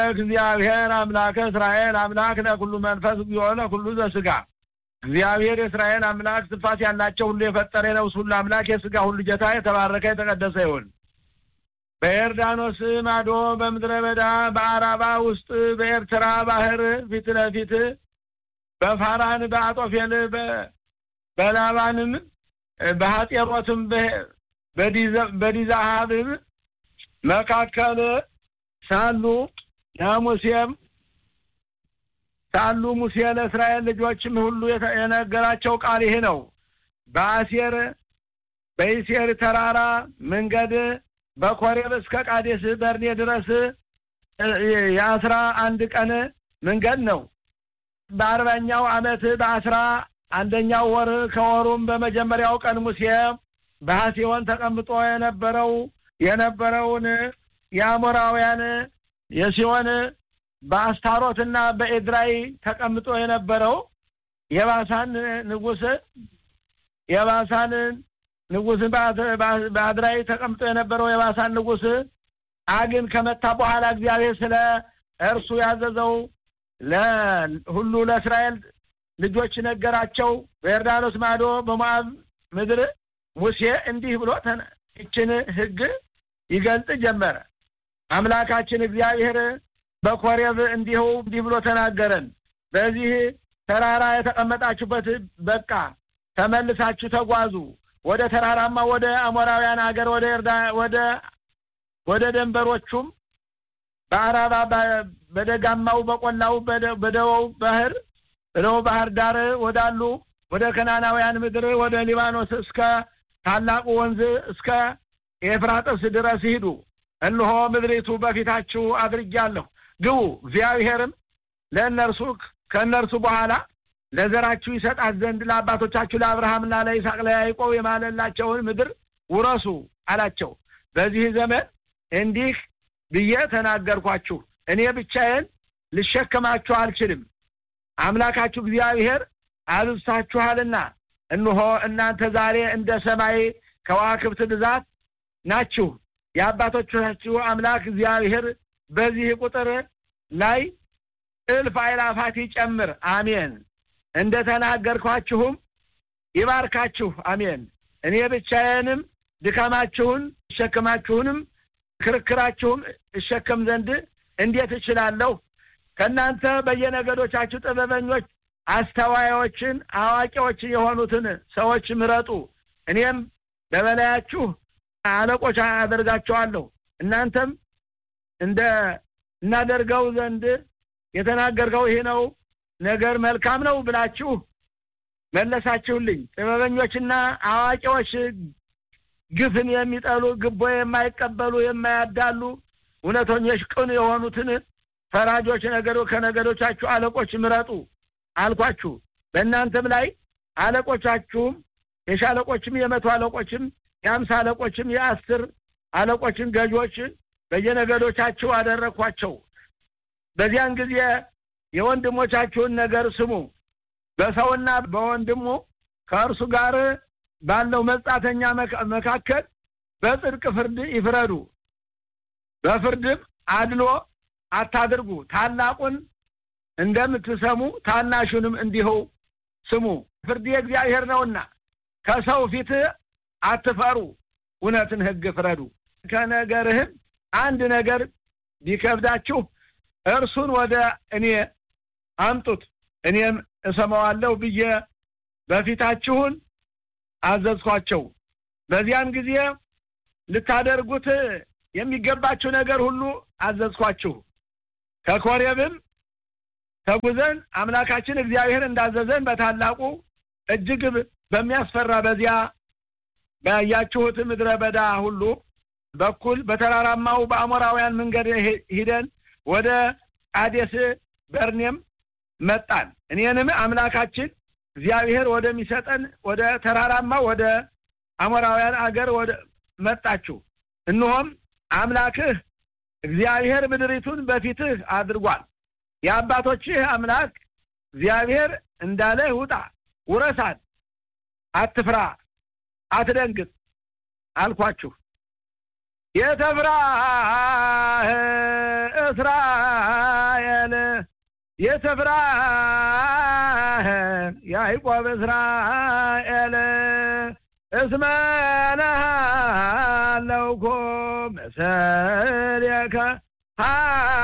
እግዚአብሔር አምላከ እስራኤል አምላክ ለኩሉ መንፈስ እግዚኦ ለኩሉ ዘስጋ እግዚአብሔር የእስራኤል አምላክ ስፋት ያላቸው ሁሉ የፈጠረ የነፍስ ሁሉ አምላክ የስጋ ሁሉ ጌታ የተባረከ የተቀደሰ ይሁን። በዮርዳኖስ ማዶ በምድረ በዳ በአራባ ውስጥ በኤርትራ ባህር ፊት ለፊት በፋራን በአጦፌል በላባንም በሀጤሮትም በዲዛሃብም መካከል ሳሉ ለሙሴም ሳሉ ሙሴ ለእስራኤል ልጆችም ሁሉ የነገራቸው ቃል ይህ ነው። በአሴር በኢሴር ተራራ መንገድ በኮሬብ እስከ ቃዴስ በርኔ ድረስ የአስራ አንድ ቀን መንገድ ነው። በአርባኛው ዓመት በአስራ አንደኛው ወር ከወሩም በመጀመሪያው ቀን ሙሴ በሐሴወን ተቀምጦ የነበረው የነበረውን የአሞራውያን የሲሆን በአስታሮትና በኤድራይ ተቀምጦ የነበረው የባሳን ንጉስ የባሳን ንጉስ በአድራይ ተቀምጦ የነበረው የባሳን ንጉስ አግን ከመታ በኋላ እግዚአብሔር ስለ እርሱ ያዘዘው ለሁሉ ለእስራኤል ልጆች ነገራቸው። በዮርዳኖስ ማዶ በሞዓብ ምድር ሙሴ እንዲህ ብሎ ይችን ሕግ ይገልጥ ጀመረ። አምላካችን እግዚአብሔር በኮሬብ እንዲሁ እንዲህ ብሎ ተናገረን። በዚህ ተራራ የተቀመጣችሁበት በቃ ተመልሳችሁ ተጓዙ ወደ ተራራማ ወደ አሞራውያን ሀገር ወደ ወደ ወደ ደንበሮቹም በአራባ በደጋማው በቆላው በደቡብ ባህር በደቡብ ባህር ዳር ወዳሉ ወደ ከናናውያን ምድር ወደ ሊባኖስ እስከ ታላቁ ወንዝ እስከ ኤፍራጥስ ድረስ ሂዱ። እነሆ ምድሪቱ በፊታችሁ አድርጌአለሁ፣ ግቡ። እግዚአብሔርም ለእነርሱ ከእነርሱ በኋላ ለዘራችሁ ይሰጣት ዘንድ ለአባቶቻችሁ ለአብርሃምና ለይስሐቅ ለያዕቆብ የማለላቸውን ምድር ውረሱ አላቸው። በዚህ ዘመን እንዲህ ብዬ ተናገርኳችሁ፣ እኔ ብቻዬን ልሸከማችሁ አልችልም። አምላካችሁ እግዚአብሔር አብዝታችኋልና፣ እነሆ እናንተ ዛሬ እንደ ሰማይ ከዋክብት ብዛት ናችሁ። የአባቶቻችሁ አምላክ እግዚአብሔር በዚህ ቁጥር ላይ እልፍ አእላፋት ይጨምር። አሜን። እንደ ተናገርኳችሁም ይባርካችሁ። አሜን። እኔ ብቻዬንም ድካማችሁን እሸክማችሁንም ክርክራችሁም እሸከም ዘንድ እንዴት እችላለሁ? ከእናንተ በየነገዶቻችሁ ጥበበኞች፣ አስተዋዮችን፣ አዋቂዎችን የሆኑትን ሰዎች ምረጡ። እኔም በበላያችሁ አለቆች አደርጋቸዋለሁ። እናንተም እንደ እናደርገው ዘንድ የተናገርከው ይህ ነው ነገር መልካም ነው ብላችሁ መለሳችሁልኝ። ጥበበኞችና አዋቂዎች ግፍን የሚጠሉ ግቦ የማይቀበሉ የማያዳሉ እውነተኞች ቅን የሆኑትን ፈራጆች ነገዶ ከነገዶቻችሁ አለቆች ምረጡ አልኳችሁ። በእናንተም ላይ አለቆቻችሁም የሻለቆችም የመቶ አለቆችም የአምሳ አለቆችም የአስር አለቆችን ገዦች በየነገዶቻችሁ አደረግኳቸው። በዚያን ጊዜ የወንድሞቻችሁን ነገር ስሙ። በሰውና በወንድሙ ከእርሱ ጋር ባለው መጻተኛ መካከል በጽድቅ ፍርድ ይፍረዱ። በፍርድም አድሎ አታድርጉ። ታላቁን እንደምትሰሙ ታናሹንም እንዲሁ ስሙ። ፍርድ የእግዚአብሔር ነውና ከሰው ፊት አትፈሩ፣ እውነትን ሕግ ፍረዱ። ከነገርህም አንድ ነገር ቢከብዳችሁ እርሱን ወደ እኔ አምጡት፣ እኔም እሰማዋለሁ ብዬ በፊታችሁን አዘዝኳቸው። በዚያን ጊዜ ልታደርጉት የሚገባችሁ ነገር ሁሉ አዘዝኳችሁ። ከኮሬብም ተጉዘን አምላካችን እግዚአብሔር እንዳዘዘን በታላቁ እጅግ በሚያስፈራ በዚያ ባያችሁት ምድረ በዳ ሁሉ በኩል በተራራማው በአሞራውያን መንገድ ሂደን ወደ ቃዴስ በርኔም መጣን። እኔንም አምላካችን እግዚአብሔር ወደሚሰጠን ወደ ተራራማ ወደ አሞራውያን አገር ወደ መጣችሁ። እነሆም አምላክህ እግዚአብሔር ምድሪቱን በፊትህ አድርጓል። የአባቶችህ አምላክ እግዚአብሔር እንዳለህ ውጣ፣ ውረሳት፣ አትፍራ፣ አትደንግጥ አልኳችሁ። የተፍራህ እስራኤል የተፍራህ ያዕቆብ እስራኤል እስመ ነሃለውኮ መሰልየከ